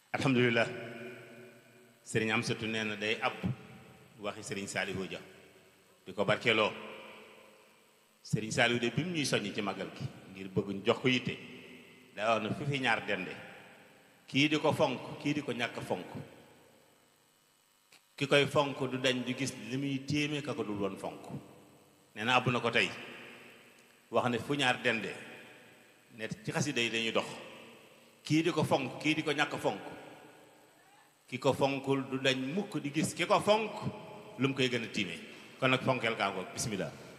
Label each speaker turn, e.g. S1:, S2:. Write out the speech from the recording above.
S1: alhamdulilah sëriñ Amsatu nee na day ab waxi sëriñ Saalihu Ja di ko barkeeloo sëriñ Saalihu de bi mu ñuy soññ ci magal gi ngir bëgguñ jox ko yitte daa wax na fi fi ñaar dende kii di ko fonk kii di ko ñàkk fonk ki koy fonk du dañ du gis li muy téeme ka ko dul woon fonk nee na àbb na ko tey wax ne fu ñaar dende ne ci xasida yi dañuy dox kii di ko fonk kii di ko ñàkk fonk ki ko fonkul du dañ mukk di gis ki ko fonk lu mu koy gën a tiime kon nag fonkeel kaa ko bismillah